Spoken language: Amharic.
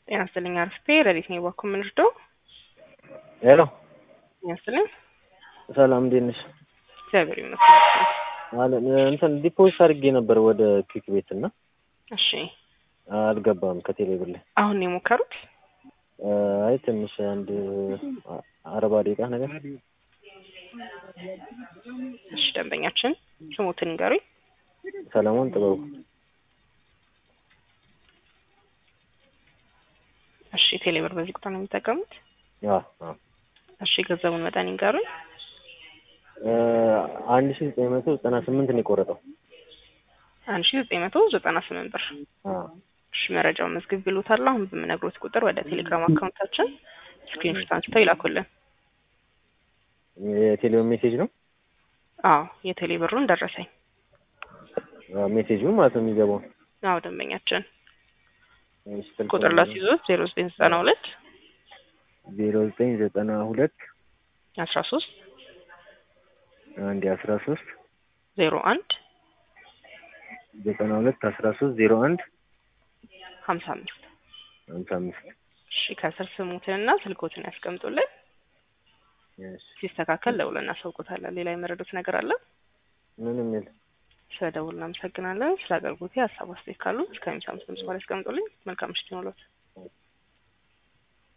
ጤና ይስጥልኝ አርፍቴ ረዲት ነው ባኩ የምንርደው ሄሎ ጤና ይስጥልኝ ሰላም እንዴት ነሽ? እግዚአብሔር ይመስገን ማለት እንትን ዲፖዚት አድርጌ ነበር ወደ ኪክ ቤት እና እሺ አልገባም ከቴሌ ብር ላይ አሁን ነው የሞከሩት አይ ትንሽ አንድ አርባ ደቂቃ ነገር እሺ ደንበኛችን ስሙትን ንገሩኝ ሰለሞን ጥበቡ እሺ ቴሌብር በዚህ ቁጥር ነው የሚጠቀሙት አዎ አዎ እሺ የገንዘቡን መጠን ይንገሩኝ አንድ ሺ ዘጠኝ መቶ ዘጠና ስምንት ነው የቆረጠው አንድ ሺ ዘጠኝ መቶ ዘጠና ስምንት ብር አዎ እሺ መረጃውን መዝግብ ብሎታል አሁን በምነግሮት ቁጥር ወደ ቴሌግራም አካውንታችን ስክሪንሾት አንስተው ይላኩልን የቴሌውን ሜሴጅ ነው አዎ የቴሌ ብሩን ደረሰኝ ሜሴጁ ማለት ነው የሚገባው አዎ ደንበኛችን እሺ፣ ስልክ ቁጥር ላስይዞት ዜሮ ዘጠኝ ዘጠና ሁለት ዜሮ ዘጠኝ ዘጠና ሁለት አስራ ሶስት አንድ አስራ ሶስት ዜሮ አንድ ዘጠና ሁለት አስራ ሶስት ዜሮ አንድ ሀምሳ አምስት ሀምሳ አምስት እሺ ከስር ስሙትንና ስልኮትን ያስቀምጡልን እሺ፣ ሲስተካከል ደውለን እናሳውቆታለን ሌላ የመረዱት ነገር አለ ምንም የለም ስለ ደውል እናመሰግናለን ስለ አገልግሎት ሀሳብ አስተያየት ካሉ እስከ ሚሳ አምስት ድምጽ በኋላ ያስቀምጡልኝ መልካም ምሽት ይሁንልዎት